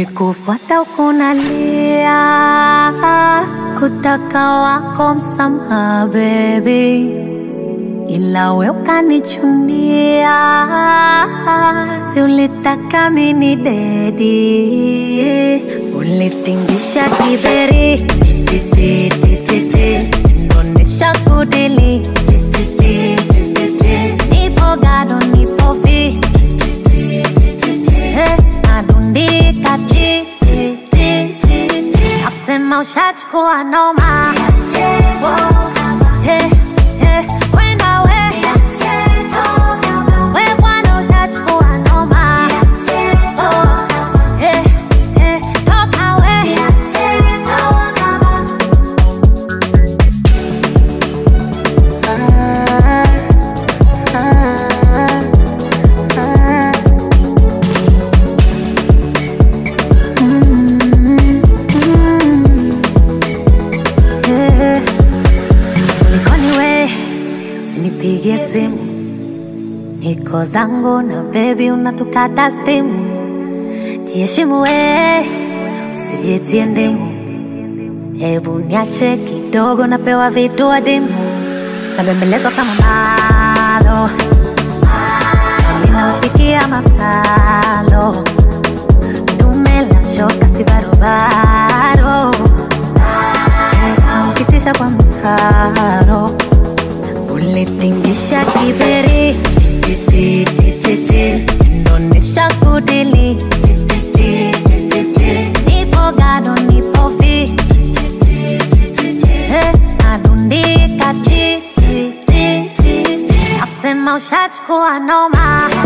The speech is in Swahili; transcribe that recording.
Nilikufuata ukunalia, kutaka wako msamaha baby, ila we ukanichunia, si ulitaka mini dedi, ulitingisha kiberi titi titi titi, ndonesha kudili titi titi titi, nipo gado nipo fi Eh, nadundika ti ti ti ti ti. Nasema ushachukua noma Eh, eh, kwenda we We bwana ushachukua noma Oh, eh, eh, toka we Eh, Kulikoni we nipigie simu, niko zangu na bebi, unatukata stimu. Jiheshimu we, usijitie ndimu. Hebu niache kidogo, napewa vitu adimu, nabembelezwa kama malo, nami nawapikia masalo, tumela shoka si barobaro ukitisha kwa mtaro ulitingisha kiberi tititititi ndonesha kudili tititititi nipo gado nipo fi Eh, nadundika titititi nasema ushachukua noma